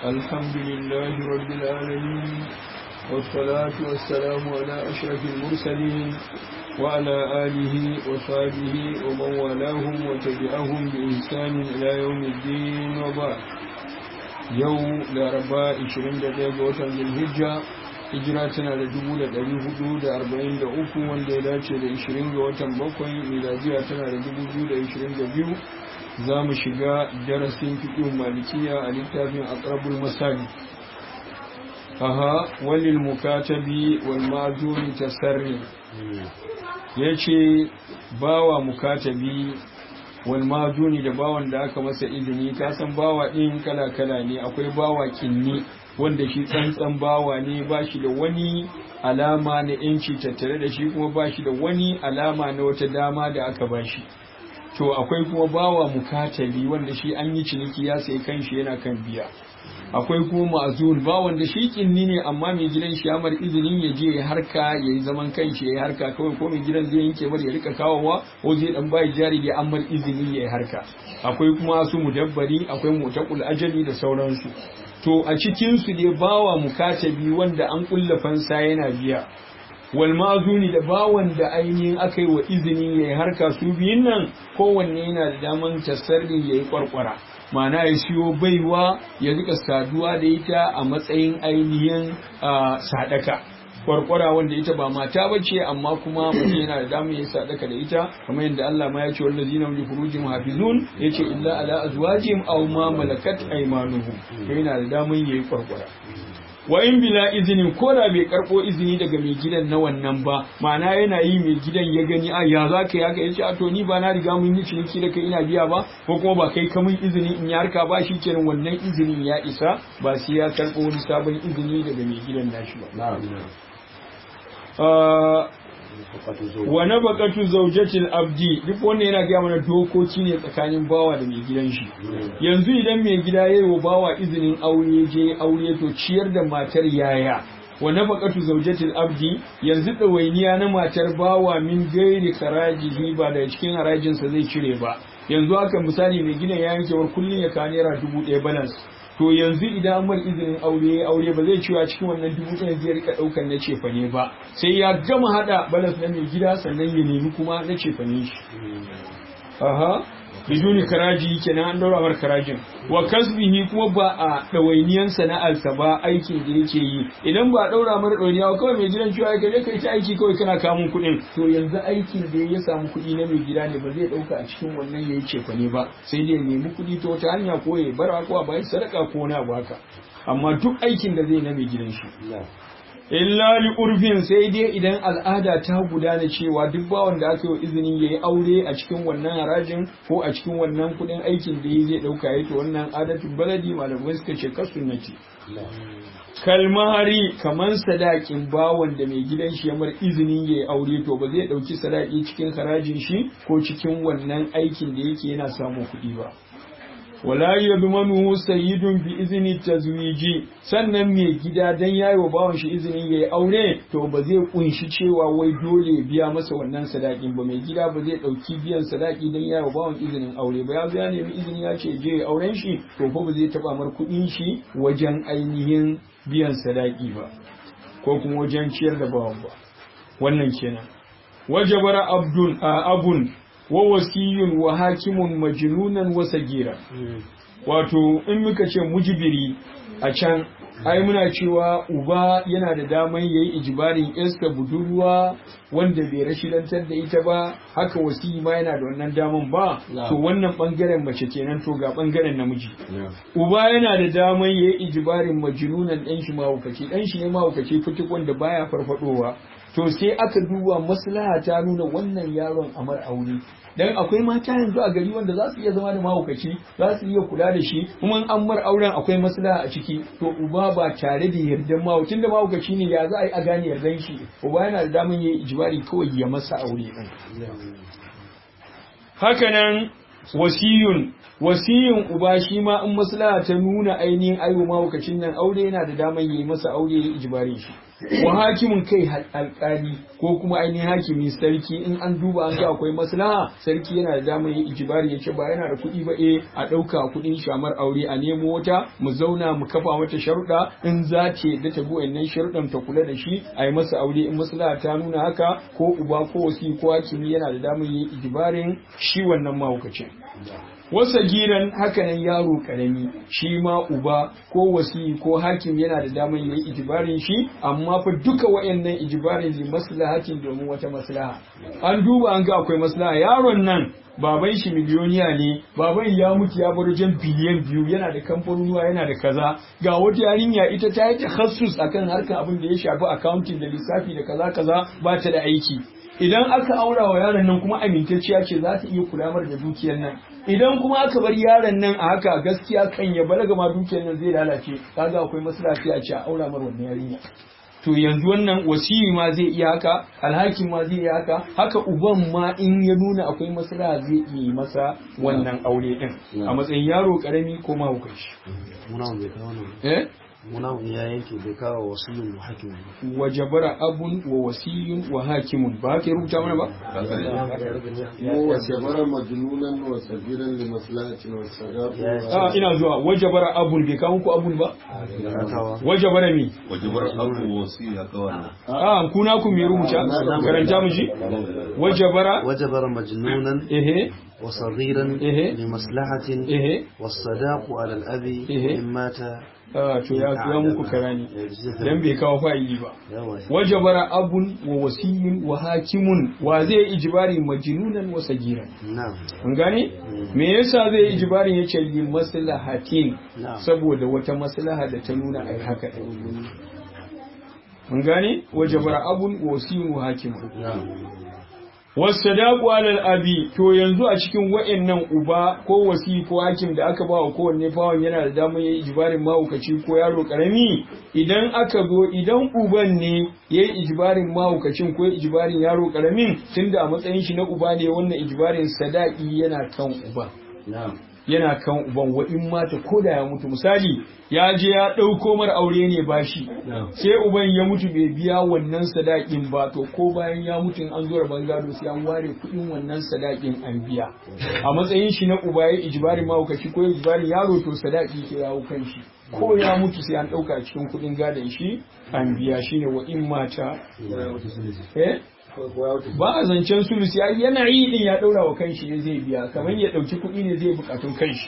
الحمد لله رب العالمين والصلاة والسلام على أشرف المرسلين وعلى آله وصحبه ومن والاهم وتبعهم بإحسان إلى يوم الدين وبعد يوم لأربعاء 21 وطن الهجة hijira tana da dubu da ɗari hudu da arba'in da uku wanda ya dace da ishirin ga watan bakwai miladiya tana da dubu biyu da ishirin da biyu za mu shiga darasin fiƙin malikiya a littafin aqrabul masali aha walil mukatabi wal ma'zuri tasarri yace bawa mukatabi wal ma'zuni da bawan da aka masa izini ka san bawa din kala kala ne akwai bawa kinni wanda shi tsantsan bawa ne ba shi da wani alama na yanci tattare da shi kuma ba shi da wani alama na wata dama da aka ba shi to akwai kuma bawa mukatabi wanda shi an yi ciniki ya sai kanshi yana kan biya akwai kuma ma'azun ba wanda shi kinni ne amma mai gidan shi ya mar izinin ya je ya harka ya yi zaman kanshi ya yi harka kawai ko mai gidan zai yanke mar ya rika kawowa ko zai dan bai jari da an mar izini ya yi harka akwai kuma su mudabbari akwai mutaqul ajali da sauransu to a cikin su ne bawa mukatabi wanda an kulla fansa yana biya wal ma'zuni da bawan da ainihin aka yi wa izini ya yi harka su biyun nan kowanne yana da daman tasarri ya yi kwarkwara ma'ana ya siyo baiwa ya rika saduwa da ita a matsayin ainihin sadaka kwarkwara wanda ita ba mata ba ce amma kuma mutum yana da damar ya sadaka da ita kamar yadda Allah ma ya ce wanda zina li furujin hafizun ya ce illa ala azwajihim aw ma malakat aymanuhum yana da damar yayi kwarkwara wa in bila izinin ko da bai karbo izini daga mai gidan na wannan ba ma'ana yana yi mai gidan ya gani a ya za ka yaka yace a to ni ba na riga mun yi ciniki da kai ina biya ba ko kuma ba kai kamun izini in ya harka ba shi kenan wannan izinin ya isa ba sai ya karbo wani sabon izini daga mai gidan nashi ba wa na bakatu zaujatil abdi duk wannan yana gaya mana dokoki ne tsakanin bawa da mai gidan shi yanzu idan mai gida ya yi wa bawa izinin aure je aure to ciyar da matar yaya wa na bakatu zaujatil abdi yanzu ɗawainiya na matar bawa min gairi harajihi ba da cikin harajinsa zai cire ba yanzu haka misali mai gidan ya yanke war kullum ya kawo naira dubu ɗaya balance to yanzu idan mar izinin aure ya aure ba zai cewa cikin wannan dubu ɗaya zai rika ɗaukar na cefane ba sai ya gama haɗa balas na mai gida sannan ya nemi kuma na cefane shi aha biduni karaji kenan an daura mar karajin wa kasbihi kuma ba a ɗawainiyan sana'arsa ba aikin da yake yi idan ba a ɗaura mar ɗawainiya kawai mai gidan cewa ka je kai ta aiki kawai kana kamun kuɗin to yanzu aikin da ya samu kuɗi na mai gida ne ba zai ɗauka a cikin wannan ya yi cefane ba sai dai nemi kuɗi ta wata hanya ko ya bara ko a bayan sadaka ko na baka amma duk aikin da zai na mai gidan shi illa li urfin sai dai idan al'ada ta gudana cewa duk bawan da aka yi izinin ya yi aure a cikin wannan harajin ko a cikin wannan kudin aikin da ya zai dauka ya to wannan adatin baladi malamai suka ce kasunnati kalmahari kaman sadakin bawan da mai gidan shi ya mar izinin ya yi aure to ba zai dauki sadaki cikin harajin shi ko cikin wannan aikin da yake yana samun kuɗi ba wala yadmanuhu sayyidun bi izni tazwiji sannan mai gida dan yayi wa bawan shi izinin yayi aure to ba zai kunshi cewa wai dole biya masa wannan sadakin ba mai gida ba zai dauki biyan sadaki dan yayi wa bawan izinin aure ba ya zo ya nemi izini ya ce je auren shi to fa ba zai taba mar kudin shi wajen ainihin biyan sadaki ba ko kuma wajen ciyar da bawan ba wannan kenan wajabara abdun abun wa wasiyun wa hakimun majnunan wa sagira wato in muka ce mujibiri a can ai muna cewa uba yana da daman yayi ijibarin iska budurwa wanda bai rashidantar da ita ba haka wasiyi ma yana da wannan daman ba to wannan bangaren mace kenan to ga bangaren namiji uba yana da daman yayi ijibarin majnunan dan shi mahaukaci dan shi ne mahaukaci fitik wanda baya farfadowa to sai aka duba maslaha ta nuna wannan yaron amar aure dan akwai mata yanzu a gari wanda za su iya zama da mahaukaci za su iya kula da shi kuma an mar auren akwai maslaha a ciki to uba ba tare da yardan mahaucin da mahaukaci ne ya za a yi a gane yardan shi uba yana da daman yayi ijibari kawai ya masa aure din hakanan wasiyun wasiyin uba shi ma in maslaha ta nuna ainihin aiwo mahaukacin nan aure yana da daman yayi masa aure ya ijibari shi wa hakimin kai alƙali ko kuma ainihin hakimi sarki in an duba an ga akwai maslaha sarki yana da damar yin ijibari ya ce ba yana da kuɗi ba eh a ɗauka kuɗin shamar aure a nemo wata mu zauna mu kafa mata sharuɗa in za ta yadda ta bi wannan sharuɗan ta kula da shi a yi masa aure in maslaha ta nuna haka ko uba ko wasi ko hakimi yana da damar yin ijibarin shi wannan mahaukacin wasa giran hakanan yaro karami shi ma uba ko wasi ko hakim yana da damar yin ijibarin shi amma fa duka wayannan ijibarin li maslahatin domin wata maslaha an duba an ga akwai maslaha yaron nan baban shi miliyoniya ne baban ya mutu ya bar wajen biliyan biyu yana da kamfanonuwa yana da kaza ga wata yarinya ita ta yi takhassus akan harkar abin da ya shafi accounting da lissafi da kaza kaza ba ta da aiki idan aka aura wa yaron nan kuma amintacciya ce za ta iya kulamar da dukiyar nan idan kuma aka bar yaron nan a haka gaskiya kan ya balaga ma dukiyar nan zai lalace kaga akwai maslaha a ce a aura mar wannan yarinya to yanzu wannan wasiyi ma zai iya haka alhakin ma zai iya haka haka uban ma in ya nuna akwai maslaha zai iya masa wannan aure din a matsayin yaro karami ko mahaukaci eh muna ya yanke bai kawo wasiyun wa hakimun wa jabara abun wa wasiyun wa hakimun ba haka ya rubuta mana ba وجبر مجنونا وصغيرا لمصلحة والصغار a ina zuwa wa jabara abun bai kawo ku abun ba wa jabara mi wajibar abu wasi ya kawana a kuna ku me rubuta karanta mu shi wa jabara وجبر مجنونا ehe وصغيرا إيه. لمصلحة ehe والصداق على الأب إيه. إن مات a to ya ya muku karani dan bai kawo fa'ili ba yawa wajabara abun wa wasiyun wa hakimun wa zai ijibari majnunan wa sagiran na'am an gane me yasa zai ijibari yace li maslahatin Na'am. saboda wata maslaha da ta nuna ai haka din an gane wajabara abun wa wasiyun wa hakimun wasadaqu alal abi to yanzu a cikin wa'annan uba ko wasi ko hakim da aka ba wa kowanne bawan yana da damar yayi ijibarin mahaukaci ko yaro karami idan aka zo idan uban ne yayi ijibarin mahaukacin ko yayi ijibarin yaro karamin tunda a matsayin shi na uba ne wannan ijibarin sadaqi yana kan uba yana kan uban wa in mata ko da ya mutu misali ya je ya ɗauko mar aure ne bashi sai uban ya mutu bai biya wannan sadakin ba to ko bayan ya mutu in an zo rabon gado sai an ware kuɗin wannan sadakin an biya a matsayin shi na uba ya ijibari mahaukaci ko ya ijibari yaro to sadaki ke yawo kan shi ko ya mutu sai an ɗauka cikin kuɗin gadon shi an biya shine wa in mata eh ba a zancen sulusi ai yana yi din ya daura wa kanshi ne zai biya kamar ya dauki kuɗi ne zai bukatun kanshi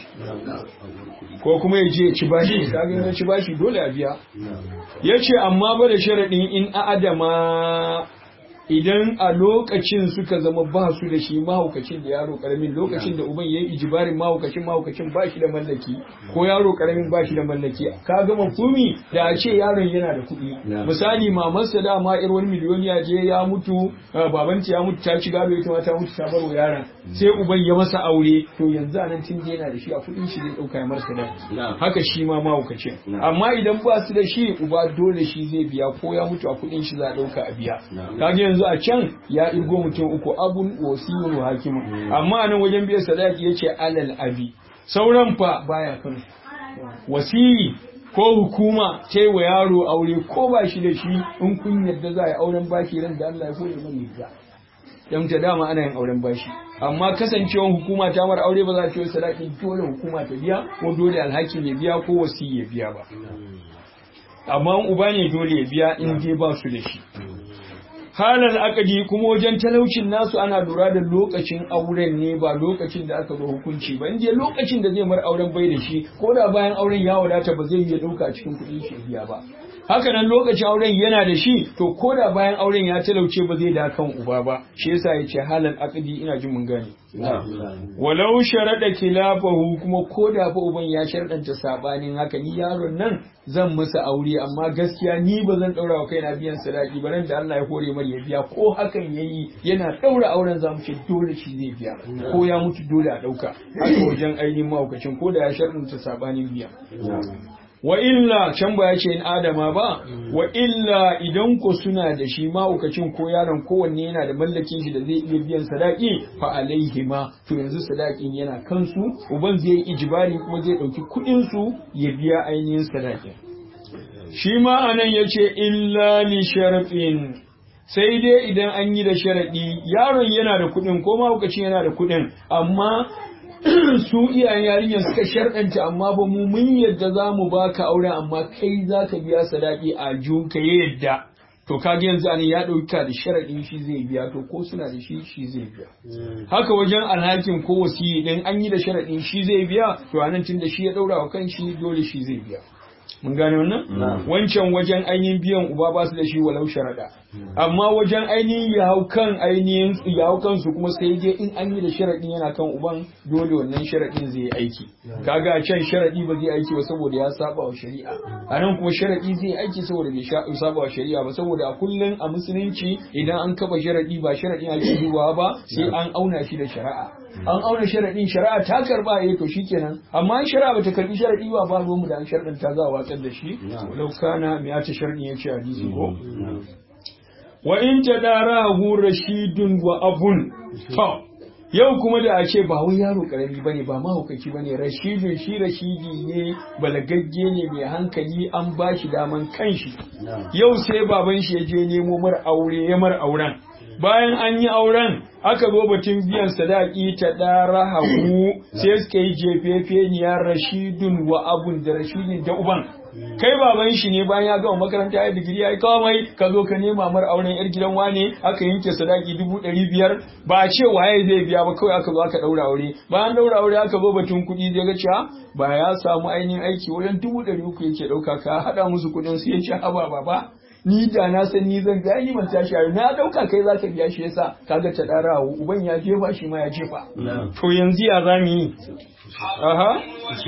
ko kuma ya je ya ci bashi kaga ya ci bashi dole a biya yace amma ba da sharadin in a adama idan a lokacin suka zama ba su da shi mahaukacin da yaro karamin lokacin da uban yayi ijibarin mahaukacin mahaukacin ba shi da mallaki ko yaro karamin ba shi da mallaki ka ga mafumi da a ce yaron yana da kuɗi misali mamansa da ma ir wani miliyoniya je ya mutu babanta ya mutu ta ci gado ita ma ta mutu ta bar wa yaron sai uban ya masa aure to yanzu anan tun je yana da shi a kuɗin shi zai ɗauka ya marsa da haka shi ma mahaukacin amma idan ba su da shi uba dole shi zai biya ko ya mutu a kuɗin shi za a ɗauka a biya kaga yanzu a can ya irgo mutum uku abun wasiyun wa hakimun amma nan wajen biyan sadaki yace alal abi sauran fa baya kan wasiyi ko hukuma ce wa yaro aure ko ba shi da shi in kun yadda za a yi auren bashi ran da Allah ya kore mai yadda dan ta dama ana yin auren bashi amma kasancewan hukuma ta mara aure ba za ta yi sadaki dole hukuma ta biya ko dole alhakin ya biya ko wasiyi ya biya ba amma uba ne dole ya biya in dai ba su da shi halar akadi kuma wajen talaucin nasu ana lura da lokacin auren ne ba lokacin da aka zo hukunci ba inda lokacin da zai mar auren bai da shi ko da bayan auren ya wadata ba zai iya dauka a cikin kuɗin shi biya ba haka nan lokacin auren yana da shi to ko da bayan auren ya talauce ba zai da kan uba ba shi yasa ya ce halal akadi ina jin mun gane walau sharaɗa kilafahu kuma ko da fa uban ya sharɗanta sabanin haka ni yaron nan zan masa aure amma gaskiya ni ba zan ɗaura wa kaina biyan sadaki ba nan da Allah ya hore mar ya biya ko hakan yayi yana ɗaura auren zamu ce dole shi zai biya ko ya mutu dole a ɗauka haka wajen ainihin mahaukacin ko da ya sharɗanta sabanin biya wa illa can ba ya ce in adama ba wa illa idan ko suna da shi mahaukacin ko yaron kowanne yana da mallakin shi da zai iya biyan sadaki fa alaihi ma to yanzu sadakin yana kansu uban zai yi ijibari kuma zai dauki kuɗin su ya biya ainihin sadakin shi ma anan ya ce illa li sharfin sai dai idan an yi da sharaɗi yaron yana da kuɗin ko mahaukacin yana da kuɗin amma su iyayen yarinyar suka sharɗanta amma ba mu mun yadda za mu baka aure amma kai za ka biya sadaki a ka ya yadda to kage yanzu ne ya ɗauka da sharaɗin shi zai biya to ko suna da shi shi zai biya haka wajen alhakin ko wasiyi din an yi da sharaɗin shi zai biya to anan tun da shi ya ɗaura wa kan shi dole shi zai biya mun gane wannan wancan wajen ainihin biyan uba ba su da shi walau sharaɗa amma wajen ainihin ya hau kan ainihin ya hau kansu kuma sai dai in an yi da sharaɗin yana kan uban dole wannan sharaɗin zai yi aiki kaga a can sharaɗi ba zai aiki ba saboda ya saba wa shari'a a nan kuma sharaɗi zai aiki saboda bai saba wa shari'a ba saboda a kullum a musulunci idan an kafa sharaɗi ba sharaɗin ake dubawa ba sai an auna shi da shari'a an auna sharaɗin shari'a ta karba eh to shikenan amma in shari'a bata karbi sharaɗi ba ba mu da an sharaɗin ta za a watsar da shi walau kana me ya ce sharaɗin ya ce hadisi ko wa in tadarahu rashidun wa abun to yau kuma da a ce ba wai yaro karami bane ba mahaukaci bane rashidun shi rashidi ne balagagge ne mai hankali an ba shi daman kanshi yau sai baban shi ya je nemo mar aure ya mar auren bayan an yi auren aka zo batun biyan sadaki ta ɗara hagu sai suka yi jefefeniya rashidun wa abun da rashidun da uban kai baban shi ne bayan ya gama makaranta ya digiri ya yi kawai ka zo ka nema mar auren yar gidan wane aka yanke sadaki dubu ɗari biyar ba a ce waye zai biya ba kawai aka zo aka ɗaura aure bayan ɗaura aure aka zo batun kuɗi zai ga cewa ba ya samu ainihin aiki wajen dubu ɗari uku yake ɗauka ka haɗa musu kuɗin su ya ce haba baba ni da na san ni zan ga ni ban tashi a na dauka kai za ka biya shi yasa kaga ta dara uban ya jefa shi ma ya jefa to yanzu ya za mu yi aha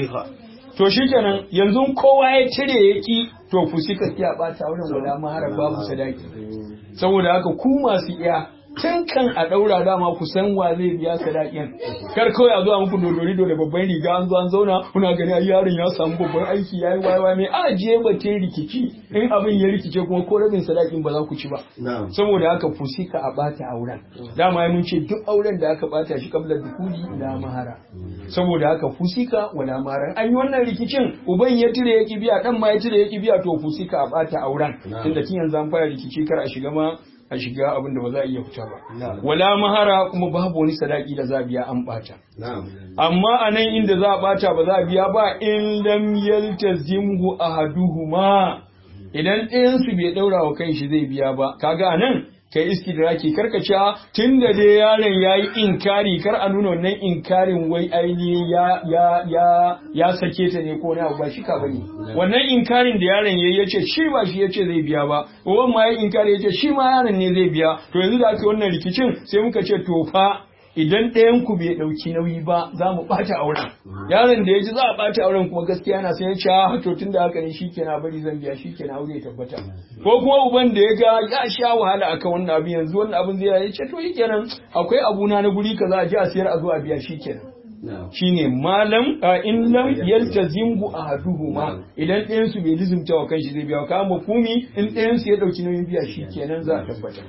to shikenan yanzu kowa ya cire yaki to fusika iya bata wurin wala mahara babu sadaki saboda haka ku masu iya tun kan a ɗaura dama ku san wa zai biya sadakin kar kawai a zuwa muku dodori da babban riga an zo an zauna kuna gani ai yaron ya samu babban aiki yayi wayewa mai a je batun rikici in abin ya rikice kuma ko rabin sadakin ba za ku ci ba saboda haka fusika a bata auren dama mun ce duk auren da aka bata shi kabla dukuli la mahara saboda haka fusika wala mahara an yi wannan rikicin uban ya tire ya biya dan ma ya tire ya biya to fusika a bata auren tunda tun yanzu an fara rikici kar a shiga ma a shiga abin da ba za a iya fita ba. Wala mahara kuma babu wani sadaki da za a biya an bata. Amma a nan inda za a bata ba za a biya ba in lam yaltazimhu ahaduhuma idan ɗayansu bai ɗaura wa kanshi zai biya ba kaga a nan kai istidraki karkace tun da dai yaron ya yi inkari kar a nuna wannan inkarin wai ainihin ya ya ya ya sake ta ne ko na ba shi ka bane wannan inkarin da yaron yayi yace shi ba shi yace zai biya ba uban ma ya inkari yace shi ma yaron ne zai biya to yanzu da aka wannan rikicin sai muka ce to fa idan ɗayan ku bai ɗauki nauyi ba za mu ɓata auren yaron da ya ji za a ɓata auren kuma gaskiya yana sai ya ce ha to tun da haka ne shikenan bari zan biya shikenan aure ya tabbata ko kuma uban da ya ga ya sha wahala akan wannan abin yanzu wannan abin zai ya ce to shikenan akwai abuna na guri kaza a je a siyar a zo a biya shikenan shine malam in lam yaltazimhu ahaduhuma idan ɗayan su bai lizumta wa kanshi zai biya ka mafumi in ɗayan su ya ɗauki nauyin biya shikenan za a tabbata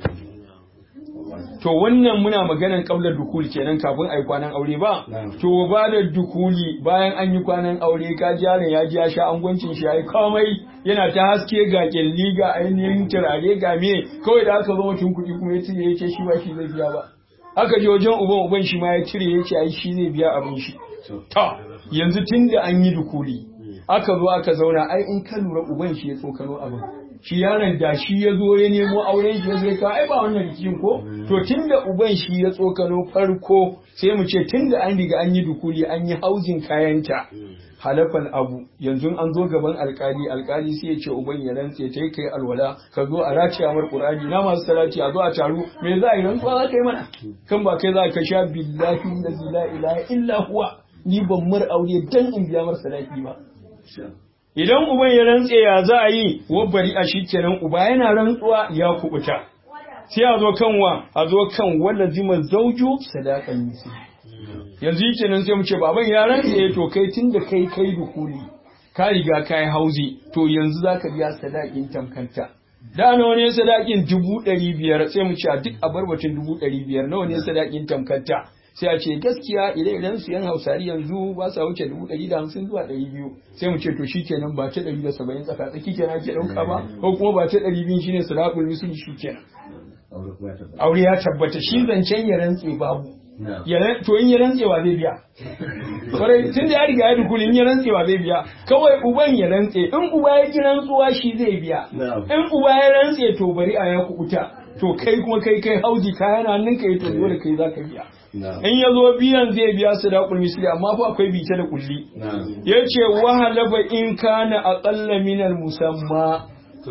to wannan muna maganan kaular dukuli kenan kafin a yi kwanan aure ba to ba da dukuli bayan an yi kwanan aure ka ji yaron ya ji ya sha angwancin shi ya yi komai yana ta haske ga kyalli ga ainihin turare ga me kawai da aka zo mutum kuɗi kuma ya cire ya ce shi ba shi zai biya ba aka je wajen uban uban shi ma ya cire ya ce ai shi zai biya abin shi to yanzu tun da an yi dukuli aka zo aka zauna ai in ka lura uban shi ya tsokano abin shi yaron da shi ya zo ya nemo auren shi ya zai ka ai ba wannan rikicin ko to tunda uban shi ya tsokano farko sai mu ce tunda an riga an yi dukuli an yi hauzin kayanta halafal abu yanzu an zo gaban alkali alkali sai ya ce uban ya rantse ta kai alwala ka zo a race amar qur'ani na masu salati a zo a taru me za a yi rantsuwa za ka yi mana kan ba kai za ka sha billahi la ilaha illa huwa ni ban mar aure dan in biya mar salati ba idan uban ya rantse ya za a yi wabbari a shikenan uba yana rantsuwa ya kubuta sai a zo kan wa a zo kan wanda zima zauju sadakan misi yanzu yake nan sai mu ce baban ya rantse to kai tun da kai kai dukuli ka riga ka yi hauzi to yanzu za ka biya sadakin tamkanta da nawa ne sadakin dubu ɗari biyar sai mu ce a duk a barbatin dubu ɗari biyar nawa ne sadakin tamkanta sai a ce gaskiya ire-iren su yan hausari yanzu ba sa wuce dubu ɗari da hamsin zuwa ɗari biyu sai mu ce to shi kenan ba ta ɗari da saba'in tsaka tsaki kenan ake ɗauka ba ko kuma ba ta ɗari biyu shine sadaqul misli shi kenan aure ya tabbata shi zancen ya rantse babu to in ya rantsewa zai biya kwarai tun da ya riga ya dukuli in ya rantsewa zai biya kawai uban ya rantse in uba ya ki rantsuwa shi zai biya in uba ya rantse to bari a ya kubuta to kai kuma kai kai hauji kayan hannun ka yi to dole kai za ka biya in ya zo biyan zai biya su da misli amma fa akwai bice da kulli ya ce wahalaba in kana aqalla minal musamma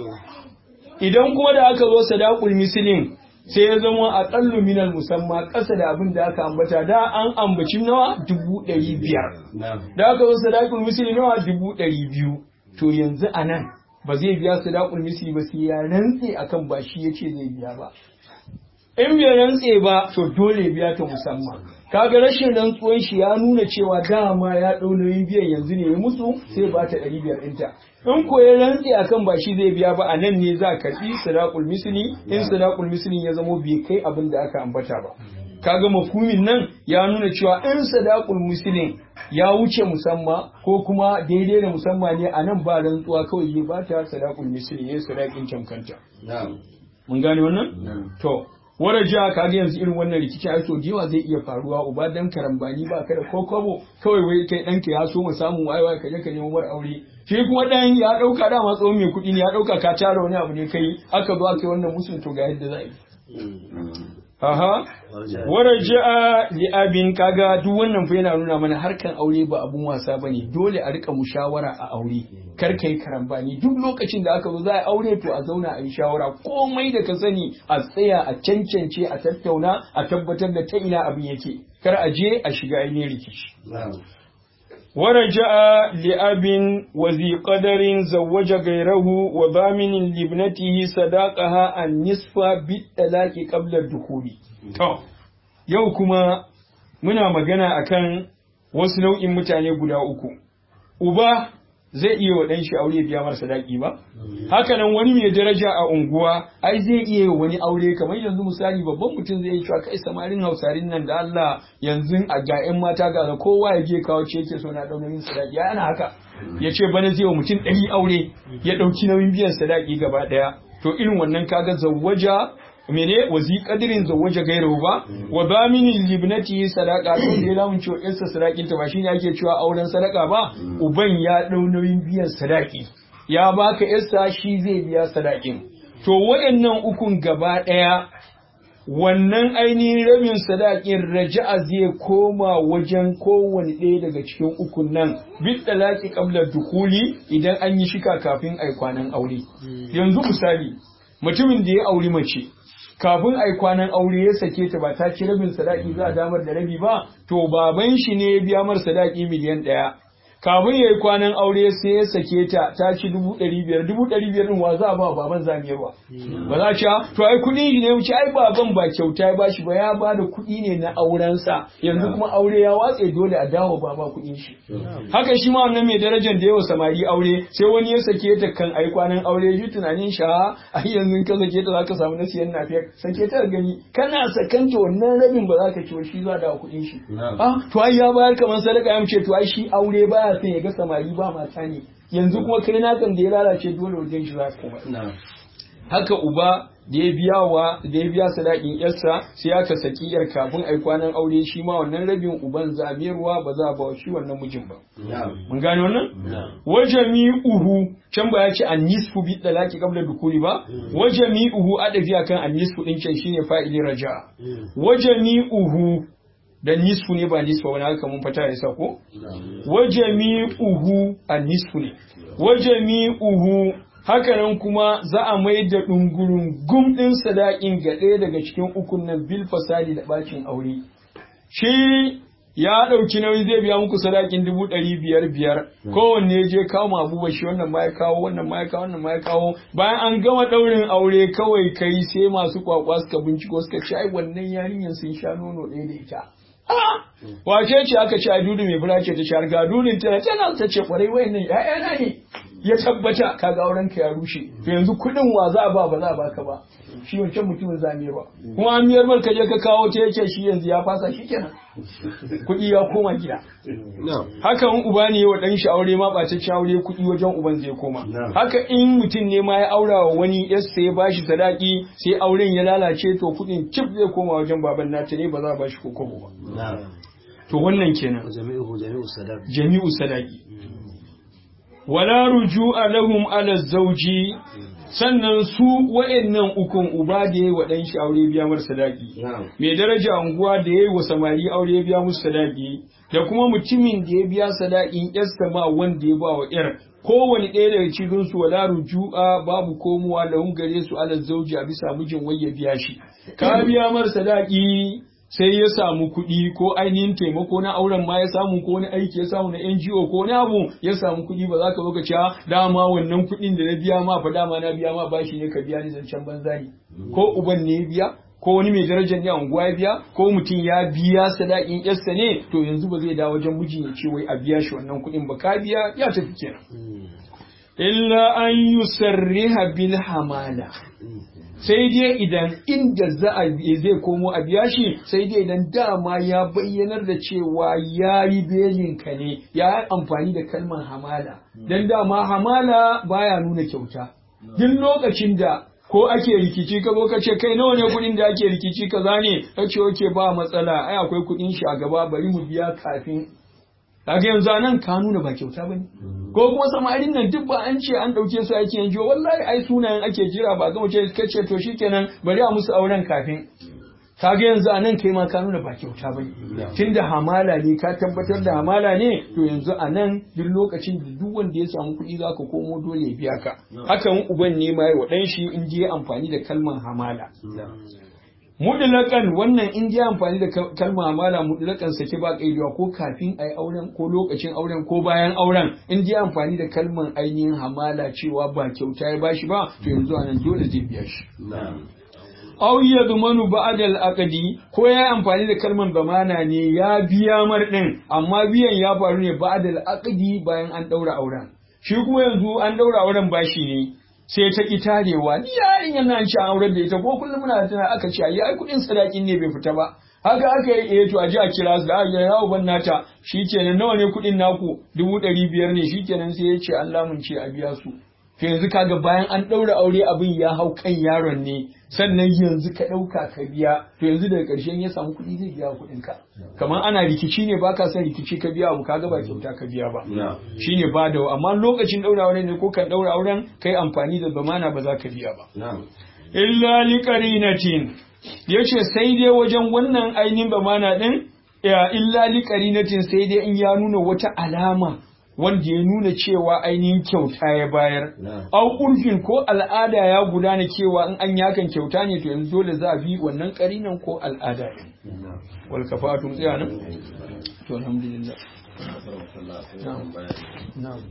idan kuma da aka zo sadaqul mislin sai ya zama a ƙallu minal musamma ƙasa da abin da aka ambata da an ambaci nawa dubu ɗari biyar da aka zo sadaqul misli nawa dubu ɗari biyu to yanzu a nan ba zai biya sadaqul misli ba sai ya rantse akan ba shi yace zai biya ba in bai rantse ba to dole biya ta musamman kaga rashin rantsuwan shi ya nuna cewa dama ya ɗau nauyin biyan yanzu ne ya musu sai ba ta ɗari biyar ɗinta in ko ya rantse akan ba shi zai biya ba a nan ne za ka karɓi sadaqul misli in sadaqul misli ya zamo bai kai abin da aka ambata ba kaga mafhumin nan ya nuna cewa in sadaqul mislin ya wuce musamma ko kuma daidai da musamma ne a nan ba rantsuwa kawai ya bata sadaqul misli ya sadaqin camkanta mun gane wannan to wara jiha kaga yanzu irin wannan rikicin ai to jiwa zai iya faruwa uba dan karambani ba ka da ko kwabo kawai wai kai ɗanka ya so mu samu wai wai kaje ka nemo mar aure shi kuma dan ya dauka dama tsohon mai kuɗi ne ya dauka ka tara wani abu ne kai aka zo aka yi wannan musun to ga yadda za yi Aha, wara ji'a li abin kaga duk wannan fa yana nuna mana harkan aure ba abun wasa bane dole a rika mushawara a aure kar kai karambani duk lokacin da aka zo za a aure to a zauna a yi shawara komai da ka sani a tsaya a cancance a tattauna a tabbatar da ta ina abin yake kar a je a shiga ainihin rikici ورجع لأب وذي قدر زوج غيره وضامن لابنته صداقها النصف بالطلاق قبل الدخول to yau kuma muna magana akan wasu nau'in mutane guda uku uba zai iya wa ɗan shi aure biya mara sadaki ba haka nan wani mai daraja a unguwa ai zai iya wani aure kamar yanzu misali babban mutum zai yi cewa kai samarin hausarin nan da Allah yanzu a ga ƴan mata ga kowa ya je kawo ce yake so na ɗau nauyin sadaki ya ana haka ya ce bana zai wa mutum ɗari aure ya ɗauki nauyin biyan sadaki gaba ɗaya to irin wannan kaga zawwaja mene wazi kadirin zawaja gairahu ba wa baminin libnati sadaka to da lamun cewa yarsa sadakin ta ba shine ake cewa auren sadaka ba uban ya dau nauyin biyan sadaki ya baka yarsa shi zai biya sadakin to waɗannan ukun gaba ɗaya wannan ainihin rabin sadakin raja'a zai koma wajen kowane ɗaya daga cikin ukun nan bit talaki qabla dukuli idan an yi shika kafin ai kwanan aure yanzu misali mutumin da ya auri mace kafin ai kwanan aure ya sake ta ba ta ci rabin sadaki za a damar da rabi ba to baban shi ne ya biya mar sadaki miliyan ɗaya kafin ya yi kwanan aure sai ya sake ta ta ci dubu ɗari biyar dubu ɗari biyar ɗin wa za a ba baban zamiyarwa ba za ci to ai kuɗin shi ne wuce ai baban ba kyauta ya bashi ba ya ba da kuɗi ne na aurensa yanzu kuma aure ya watse dole a dawo baba kuɗin shi haka shi ma wannan mai darajar da yawa samari aure sai wani ya sake ta kan ai kwanan aure shi tunanin sha ai yanzu ka sake ta zaka samu na siyan nafiya sake ta gani kana sakanta wannan rabin ba za ka ci shi za da kuɗin shi ah to ai ya bayar kamar sadaka ya ce to ai shi aure baya son ya ga samari ba mata ne yanzu kuma kai na kan da ya lalace dole wajen shi za ka koma haka uba da ya biya wa da ya biya sadakin yarsa sai aka saki yar kafin ai kwanan aure shi ma wannan rabin uban zamiyarwa ba za a ba shi wannan mijin ba mun gane wannan wajami uhu can ba ya ce an nisfu bi dalaki qabla dukuli ba wajami uhu adafi akan an nisfu din can shine fa'ili raja wajami uhu da nisfu ne ba nisfu wani haka mun fata ya sa ko wajami uhu an nisfu ne wajami uhu hakanan kuma za a mai da ɗungurun gum ɗin sadaƙin ga ɗaya daga cikin ukun nan bil fasadi da ɓacin aure. Shi ya ɗauki nauyi zai biya muku sadaƙin dubu ɗari biyar biyar kowanne ya je kawo abubuwa shi wannan ma ya kawo wannan ma ya kawo wannan ma ya kawo bayan an gama ɗaurin aure kawai kai sai masu kwakwa suka binciko suka ce ai wannan yarinyar sun sha nono ɗaya da ita. wace ce aka ce a dudu mai fura ce ta shahar ga dudun ta tana ta ce kwarai wayannan ƴaƴana ne ya tabbata kaga auren ka ya rushe to yanzu kuɗin wa za a ba ba za a baka ba shi wancan mutumin za miyar ba kuma an miyar mar ka je ka kawo ta yake shi yanzu ya fasa shi kenan kuɗi ya koma gida haka in uba ne wa ɗan shi aure ma ɓacacce aure kuɗi wajen uban zai koma haka in mutum ne ma ya aura wa wani yasta ya bashi sadaki sai auren ya lalace to kuɗin cif zai koma wajen baban nata ne ba za a bashi ko kobo ba to wannan kenan jami'u jami'u sadaq jami'u sadaki wala ruju'a lahum ala zawji sannan su wa'annan ukun uba da yayi wa dan shi aure biya mar sadaki mai daraja unguwa da yayi wa samari aure biya musu sadaki da kuma mutumin da ya biya sadakin yarsa ma wanda ya ba wa yar kowane ɗaya daga cikin su wala ruju'a babu komowa lahum gare su ala zawji a bisa mijin wai ya biya shi ka biya mar sadaki sai ya samu kuɗi ko ainihin taimako na auren ma ya samu ko wani aiki ya samu na NGO ko wani abu ya samu kuɗi ba za ka zo ka ce dama wannan kuɗin da na biya ma fa dama na biya ma bashi ne ka biya ni zancen banza ne ko uban ne ya biya ko wani mai darajar ne a unguwa ya biya ko mutum ya biya sadakin yarsa ne to yanzu ba zai dawo wajen miji ya ce wai a biya shi wannan kuɗin ba ka biya ya tafi kenan illa an yusarriha bil hamala sai dai idan inda za a zai komo a biya shi sai dai idan dama ya bayyanar da cewa ya yi belinka ne ya yi amfani da kalmar hamala don dama hamala baya nuna kyauta duk lokacin da ko ake rikici ka zo ka ce kai nawa ne kuɗin da ake rikici kaza ne ka ce oke ba matsala ai akwai kuɗin shi a gaba bari mu biya kafin kaga yanzu anan ka nuna ba kyauta bane ko kuma samarin nan duk ba an ce an dauke su ake yanzu wallahi ai sunayen ake jira ba ga mace kace to shikenan bari a musu auren kafin kaga yanzu anan kai ma ka nuna ba kyauta bane tunda hamala ne ka tabbatar da hamala ne to yanzu anan duk lokacin da duk wanda ya samu kuɗi zaka komo dole ya biya ka hakan uban ne ma wa dan shi in je amfani da kalmar hamala mudlakan wannan in ji amfani da kalma amala mudlakan sake ba kaidiwa ko kafin ai auren ko lokacin auren ko bayan auren in ji amfani da kalman ainihin hamala cewa ba kyauta ya bashi ba to yanzu anan dole zai biya shi aw yadmanu ba'da al-aqdi ko ya amfani da kalman zamana ne ya biya mar din amma biyan ya faru ne ba'da al-aqdi bayan an daura auren shi kuma yanzu an daura auren bashi ne sai ta ki tarewa ni yarin yana ci auren da ita ko kullum muna tana aka ce ai ai kudin sadakin ne bai fita ba haka aka yi eh to a ji a kira su da ya yawo ban nata shikenan nawa ne kudin naku dubu ɗari biyar ne shikenan sai ya ce Allah mun ce a biya su to yanzu kaga bayan an ɗaura aure abin ya hau kan yaron ne sannan yanzu ka ɗauka ka biya to yanzu daga ƙarshen ya samu kuɗi zai biya kuɗin ka kamar ana rikici ne baka son rikici ka biya abu kaga ba kyauta ka biya ba shine ba da amma lokacin ɗaura auren ne ko kan ɗaura auren kai amfani da zamana ba za ka biya ba illa li qarinatin yace sai dai wajen wannan ainihin zamana din ya illa li qarinatin sai dai in ya nuna wata alama wanda ya nuna cewa ainihin kyauta ya bayar. Au urfin ko al'ada ya gudana cewa in an yakan kyauta ne to yanzu dole za a bi wannan karinan ko al'ada ne. Wal kafatun tsaya nan? To alhamdulillah. Na'am. Na'am.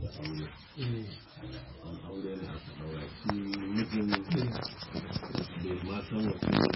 aure ne aka daura shi mijin bai ma san wasu